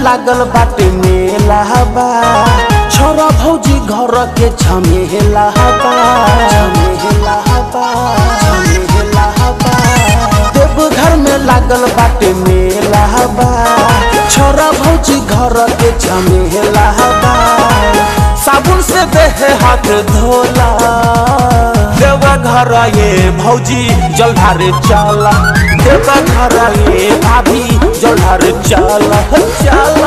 लागल बाटे मेला बा छोरा भौजी घर के झमेला बा झमेला बा झमेला बा देवघर में लागल बाटे मेला बा छोरा भौजी घर के झमेला बा साबुन से देह हाथ धोला देवा घर ये भौजी जलधारे चला देवा घर ये भाभी जलधारे चला चला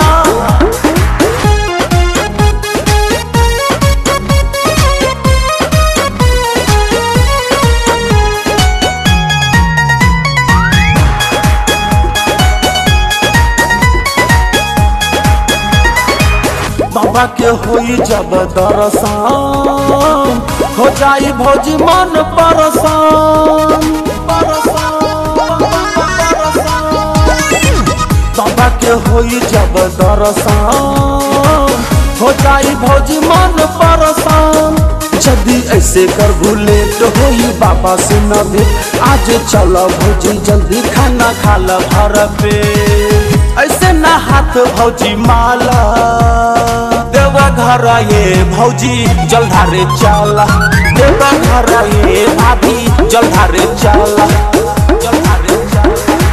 बाबा के होई जब दर्शन हो जाई भौजी मन परसान बाबा के होई जब दर्शन हो जाई भौजी मन परसान जल्दी ऐसे कर बुलेट होई बाबा से न भेट आज चल भौजी जल्दी खाना खा ल भर पे ऐसे ना हाथ भौजी माला देवा घर ये भौजी जलधारे चला देवा घर ये भाभी जलधारे चला जलधारे चला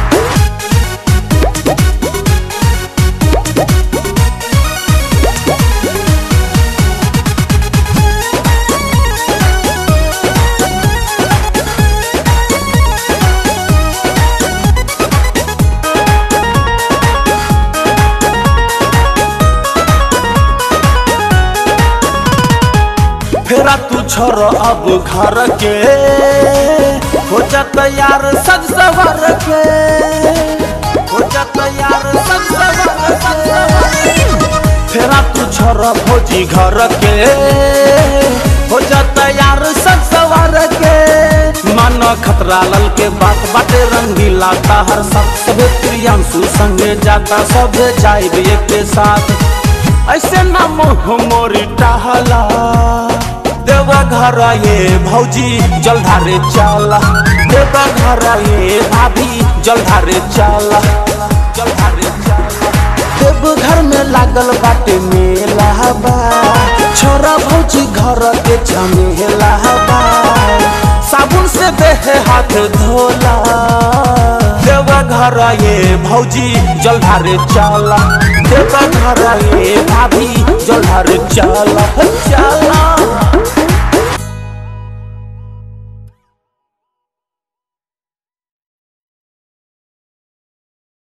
फेरा तू छोर अब घर के हो जा तैयार सज सवर के हो जा तैयार सज सवर के फेरा तू छोर भौजी घर के हो जा तैयार सज सवर के मन खतरा लल के बात बाटे रंगीला हर सब सबे प्रियांशु संगे जाता सबे जाए एक के साथ ऐसे ना मुँह मोरी टहला देवा घर ये भौजी जलधारे चला देवा घर ये भाभी जलधारे चला जलधारे चला देवघर में लागल बाटे मेला बा छोरा भौजी घर के झमेला बा साबुन से देह हाथ धोला देवा घर ये भौजी जलधारे चला देवा घर ये भाभी जलधारे चला चला